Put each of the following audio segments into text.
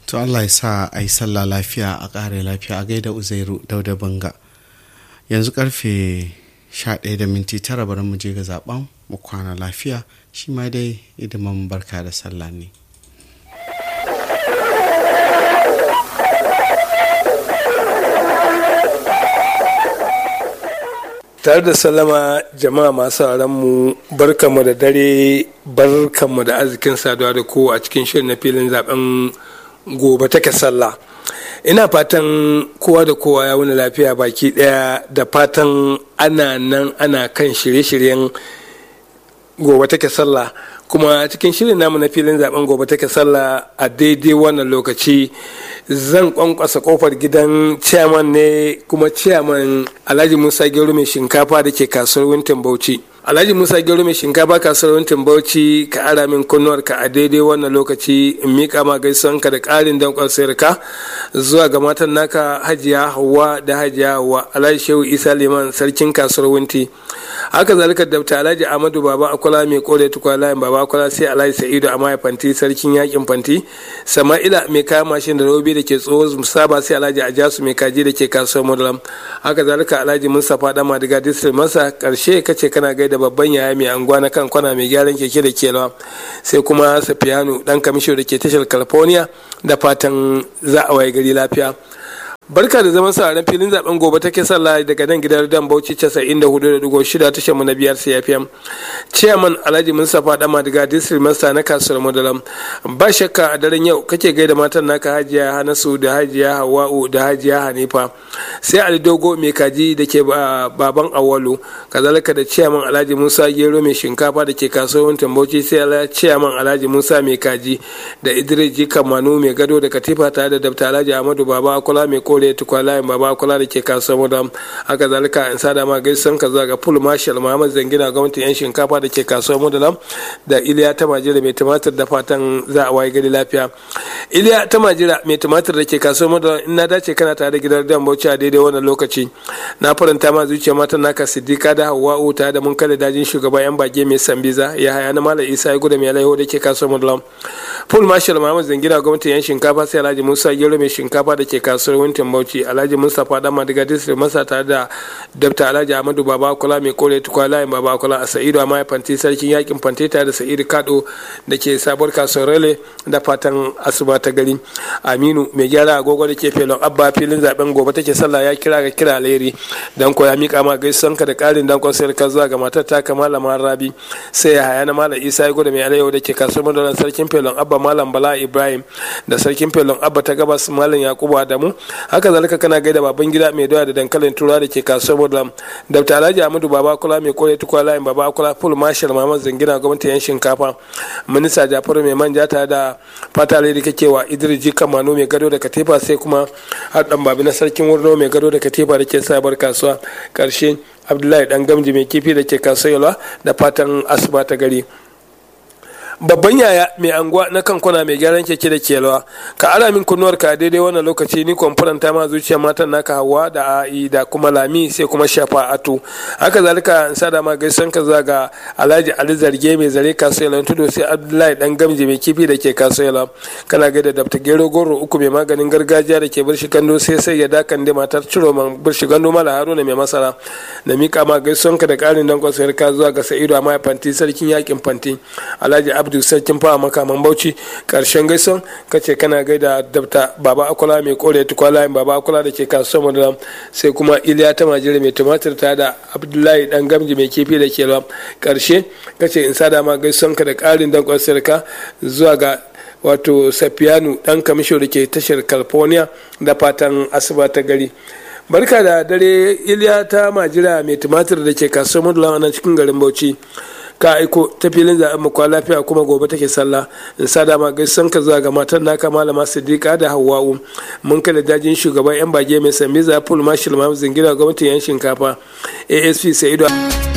to allah ya sa a yi sallah lafiya a ƙare lafiya a gaida uzairu dauda banga yanzu karfe 11 da minti tara bari mu je ga zaben mu kwana lafiya shi ma dai idiman barka da sallah ne tare da sallama jama'a masu mu barkanmu da dare barkanmu da arzikin saduwa da ko a cikin shirin na filin zaben gobe take sallah ina fatan kowa da kowa ya wuni lafiya baki daya da fatan ana nan ana kan shirye-shiryen gobe take sallah kuma cikin shirin namu na filin zaben gobe take sallah a daidai wannan lokaci zan kwankwasa kofar gidan chairman ne kuma chairman alhaji musa gero mai shinkafa da ke kasuwar wintin bauchi alhaji musa gero mai shinkafa kasuwar wintin bauchi ka ara min kunnuwarka a daidai wannan lokaci in miƙa ma gaisuwanka da ƙarin dankon sayarka zuwa ga matan naka hajiya hawa da hajiya hawa alhaji shehu isa liman sarkin kasuwar winti haka zalika dabta alhaji amadu baba akwala mai kore tukwa layin baba akwala sai alhaji sa'idu a mai fanti sarkin yakin fanti sama'ila mai kayan mashin da robi da ke tsoho musaba sai alhaji ajasu mai kaji da ke kasuwar mudalam haka zalika alhaji mustapha dama daga district masa karshe kace kana gaida babban yaya mai anguwa na kan kwana mai gyaran keke da kelawa sai kuma safiyanu dan kamisho da ke tashar california da fatan za a waye gari lafiya barka da zaman sa filin zaben gobe take sallah daga nan gidan dan bauchi 94.6 tashar mu na biyar cfm chairman alhaji mustapha dama daga district master na kasuwar madalam ba shakka a daren yau kake gaida matan naka hajiya hanasu da hajiya hawa'u da hajiya hanifa sai ali dogo mai kaji da ke baban awalu kazalika da chairman alhaji musa gero mai shinkafa da ke kasuwar tambauci sai chairman alhaji musa mai kaji da idris jika manu mai gado da katifa tare da dabta alhaji ahmadu baba akula mai kore tukwa layin baba kula da ke kasuwar mudam haka zalika in sada ma gaisan ka zuwa ga full marshal muhammad zangina gwamnatin yan shinkafa da ke kasuwar mudam da iliya ta majira mai tumatir da fatan za a waye gari lafiya iliya ta majira mai tumatir da ke kasuwar mudam in na dace kana tare da gidan dan bauchi a daidai wannan lokaci na faranta ma zuciya matan naka siddiqa da hawa'u ta da mun kada dajin shugaban yan bage mai sambiza ya haya na malam isa ya gudu mai laiho da ke kasuwar mudam full marshal muhammad zangina gwamnatin yan shinkafa sai alhaji musa gero mai shinkafa da ke kasuwar wintin bauchi alhaji mustapha dan madiga district masa tare da dabta alhaji ahmadu baba kula mai kore tukwa layin baba kula a sa'idu amma fanti sarkin yakin fanti tare da sa'idu kado da ke sabuwar kasuwar rale da fatan asuba ta gari aminu mai gyara agogo da ke felon abba filin zaben gobe take sallah ya kira ga kira alheri dan ko ya mika ma gaisan ka da karin dan kwasayar ka zuwa ga matar ta malama rabi sai ya haya na malam isa ya gudu mai alayyahu da ke kasuwar madalan sarkin felon abba malam bala ibrahim da sarkin felon abba ta gabas malam yakubu adamu haka zalika kana gaida baban gida mai doya da dankalin tura da ke kasuwar mudalam dr alhaji amadu baba kula mai kore tukwa layin baba kula full marshal mamman zangina gwamnati yan shinkafa minista jafaru mai manja tare da fata da kake wa idris jika mano mai gado da katifa sai kuma haɗin babi na sarkin wurno mai gado da katifa da ke sabar kasuwa karshe abdullahi dan gamji mai kifi da ke kasuwa da fatan asuba ta gari babban yaya mai anguwa na kan kwana mai gyaran keke da kelwa ka ara min kunnuwar ka daidai wannan lokaci ni kwamfuranta ma zuciya matan naka hawa da a'i da kuma lami sai kuma shafa atu haka zalika in sada ma gaisan ka zuwa ga alhaji ali zarge mai zare kasuwa tudu sai abdullahi dan gamji mai kifi da ke kasuwa kana gaida dafta gero goro uku mai maganin gargajiya da ke birshi gando sai sai ya dakan da matar ciro man birshi gando mala haruna mai masara da mika ma gaisan ka da karin dankon sayar ka zuwa ga sa'idu amma fanti sarkin yakin fanti alhaji abdu sarkin fawa makaman bauchi karshen gaison kace kana gaida dabta baba akwala mai kore tukwala baba akwala da ke kasuwar madalam sai kuma iliya ta majira mai tumatir ta da abdullahi dan gamji mai kifi da ke lam karshe kace in sada ma gaison ka da karin dankon sarka zuwa ga wato safiyanu dan kamisho da ke tashar california da fatan asuba ta gari barka da dare iliya ta majira mai tumatir da ke kasuwar madalam a cikin garin bauchi ka aiko ta filin zaɓen mu kwa lafiya kuma gobe take sallah in sa dama gaisan ka zuwa ga matan naka malama siddiqa da hawwa'u mun kada dajin shugaban yan bage mai sami zaful mashil mamu zingira gwamnatin yan shinkafa asp sa'idu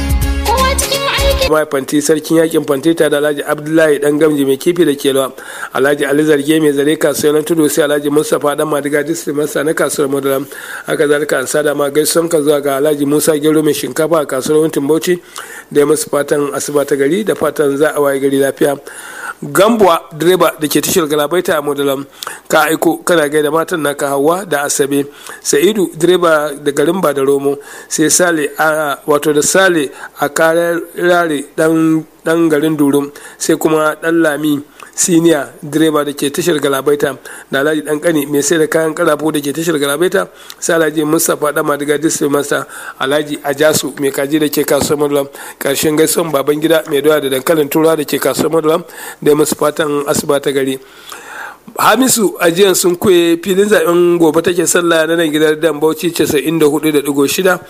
mai fanti sarkin yakin fanti ta da alhaji abdullahi dan gamji mai kifi da kelwa alhaji ali zarge mai zare kasuwar tudu sai alhaji mustapha dan madiga district masa na kasuwar madaram haka zalika an sada ma gaisuwan ka zuwa ga alhaji musa gero mai shinkafa a kasuwar wantin bauchi da ya musu fatan asuba ta gari da fatan za a waye gari lafiya gambuwa direba da ke tashar galabaita a modalam ka aiko kana gaida matan naka hawa da asabe sa'idu direba da garin ba da romo sai sale a wato da sale a rare dan garin durum sai kuma dan lami siniya direba da ke tashar galabaita da alhaji dan kani mai sai da kayan karafo da ke tashar galabaita sai alhaji mustapha dan madiga district master alhaji ajasu mai kaji da ke kasuwar madulam karshen gaisuwan baban gida mai doya da dankalin tura da ke kasuwar madulam da musu fatan asuba ta gari hamisu ajiyan sun kuye filin zaben gobe take sallah na nan gidan dan bauchi 94.6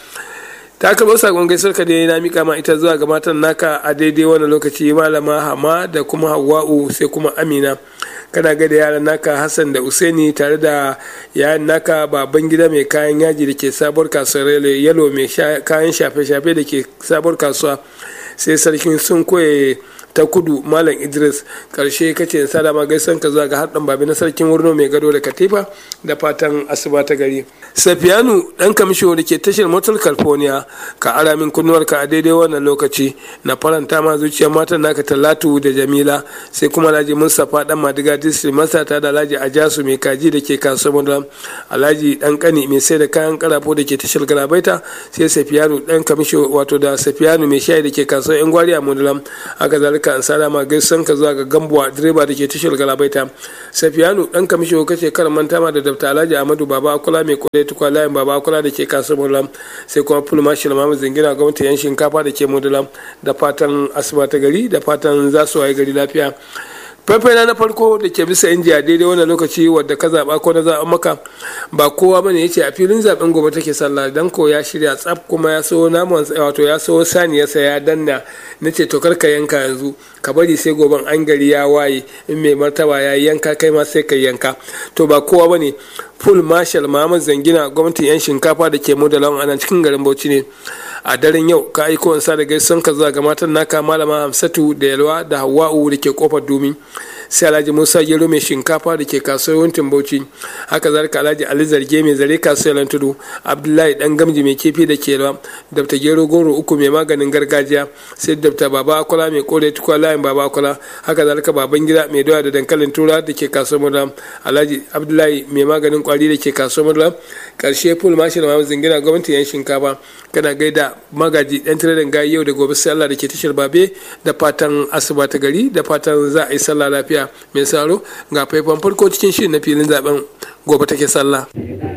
ta karɓo sakon gaisar ka dai na mika ma ita zuwa ga matan naka a daidai wani lokaci malama hama da kuma hawa'u sai kuma amina kana ga da yaran naka hassan da usaini tare da yayan naka baban gida mai kayan yaji da ke sabuwar kasuwar yalo mai kayan shafe-shafe da ke sabuwar kasuwa sai sarkin sun koye ta kudu malam idris karshe kace salama gaisan ka zuwa ga haɗin babi na sarkin wurno mai gado da katifa da fatan asuba ta gari safiyanu dan kamisho da ke tashar motar california ka ara min kunnuwarka a daidai wannan lokaci na faranta ma zuciyar matan naka talatu da jamila sai kuma alhaji mustapha dan madiga district masata da alhaji ajasu mai kaji da ke kasuwar madara alhaji dan kani mai sai da kayan karafo da ke tashar galabaita sai safiyanu dan kamisho wato da safiyanu mai shayi da ke kasuwar yan gwari a madara haka zalika an sada ma gaisan ka zuwa ga gambuwa direba da ke tashar galabaita safiyanu dan kamisho kace kar manta ma da dabta alhaji amadu baba akula mai kodai tukwa layin baba akula da ke kasuwar mudulam sai kuma full marshal mamu zingina gwamnati yan shinkafa da ke mudulam da fatan asuba ta gari da fatan za su waye gari lafiya faifai na farko da ke bisa inji a daidai wannan lokaci wadda ka zaɓa ko na zaɓen maka ba kowa bane yace a filin zaɓen gobe take sallah dan ko ya shirya tsaf kuma ya so naman wato ya so saniyarsa ya danna na ce to ka yanka yanzu ka bari sai goben an gari ya waye in mai martaba ya yanka kai ma sai ka yanka to ba kowa bane full marshal Muhammad Zangina gwamnatin yan shinkafa da ke modalan ana cikin garin Bauchi ne a daren yau ka aiko in sa da gaison ka zuwa ga matan naka malama Hamsatu da Yalwa da Hawwa'u da ke kofar Dumi sai Alhaji Musa Gero mai shinkafa da ke kasuwar Wuntin Bauchi haka zalika Alhaji Ali Zarge mai zare kasuwar Tudu Abdullahi Dan Gamji mai kifi da ke Yalwa Dr. Gero Goro uku mai maganin gargajiya sai Dr. Baba Akola mai kore tukwa layin Baba Akola haka zalika baban gida mai doya da dankalin tura da ke kasuwar Madam Alhaji Abdullahi mai maganin kwari da ke kasuwar Madam karshe full marshal ma zingina gwamnati yan shinkafa kana gaida magaji dan tiradin gayi yau da gobe sai Allah da ke tashar babe da fatan asuba ta gari da fatan za a yi sallah lafiya mai saro ga faifan farko cikin shirin na filin zaben gobe take sallah